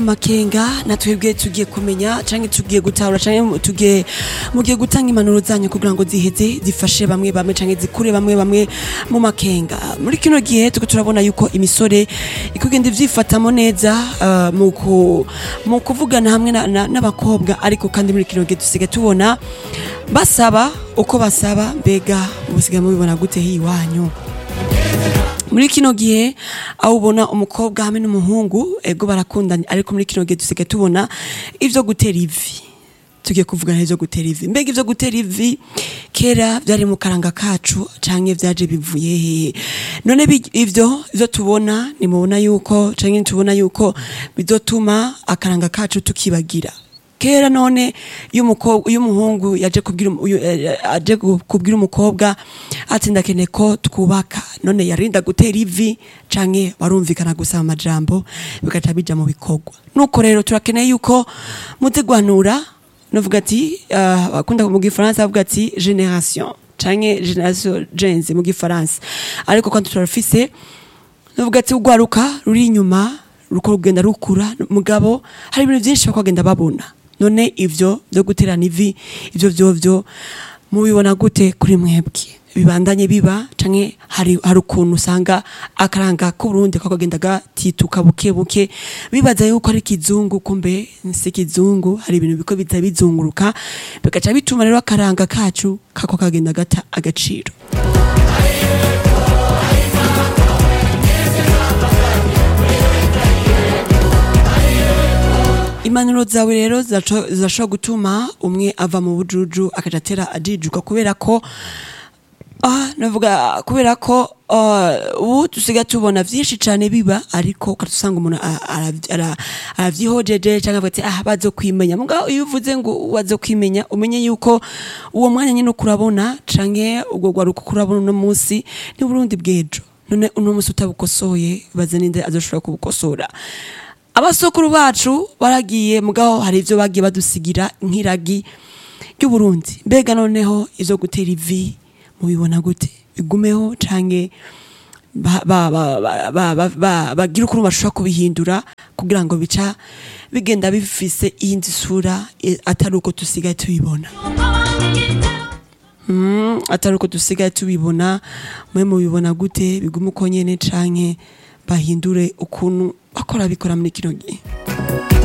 makenga natwebwe tugiye kumenya canke tugiye gutahura canke tugiye mugiye gutanga impanuro zanyu kugira ngo ziheze zifashe bamwe bamwe canke zikure bamwe bamwe mu makenga muri kino gihe tuko turabona yuko imisore ikugenda ivyifatamo neza uh, mu ku- mu kuvugana hamwe na- na- n'abakobwa ariko kandi muri kino gihe dusigaye tubona basaba uko basaba mbega musigaye mubibona gute hiwanyu muri kino gihe aho ubona umukobwa hamwe n'umuhungu ego barakundanye ariko muri kino gihe dusigaye tubona ivyo gutera ivi tugiye kuvugana ivyo gutera ivi mbega ivyo gutera ivi kera vyari mu karanga kacu canke vyaje bivuye hehe none bi- ivyo ivyo tubona nimubona yuko canke tubona yuko bizotuma akaranga kacu tukibagira kera none iyo umukobwa iyo umuhungu yaje kubwira umu- uyu- eh, aje gu- kubwira umukobwa ati ndakeneye ko twubaka none yarinda gutera ivi canke warumvikana gusaba amajambo bigaca bija mu bikorwa nuko rero turakeneye yuko muze guhanura novuga ati uh, bakunda mu gifaransa bavuga ati generation canke generation gens mu gifaransa ariko kandi turafise nuvuga ati urwaruka ruri inyuma ruko rugenda rukura mugabo hari ibintu byinshi bakagenda babona none ivyo byo guterana ivi ivyo vyovyo mubibona gute kuri mwebwe bibandanye biba canke hari hari ukuntu usanga akaranga k'uburundi kakagenda gatituka buke buke bibaza yuko ari kizungu kumbe si kizungu hari ibintu biko biza bizunguruka bigaca bituma rero akaranga kacu kako kagenda gata agaciro impanuro zawe rero zaco- zirashobora gutuma umwe ava mu bujuju akaja atera ajijuka kubera ko ah, navuga kubera ko ah, ubu dusigaye tubona vyinshi cane biba ariko ukatusanga umuntu a- ara- ara- aravyihojeje canke avuga ati ah bazokwimenya mugabo iyo uvuze ngo bazokwimenya umenye yuko uwo mwanya nyene uko urabona canke ubwo rwaruka uko urabona uno musi ni burundi bw'ejo none uno musi utabukosoye baze ninde azoshobora kubukosora abasokuru bacu baragiye mugabo hari ivyo bagiye badusigira nk'iragi ry'uburundi mbega noneho ivyo gutera ivi mubibona gute bigumeho canke ba- ba- ba- ba- ba- ba- ba- bagira ukuntu bashobora kubihindura kugira ngo bica bigenda bifise iyindi sura eh, atari uko dusigaye tubibona Mm, atari uko dusigaye tubibona mwe mubibona gute bigume uko nyene canke bahindure ukuntu bakora bikora muri kino gihe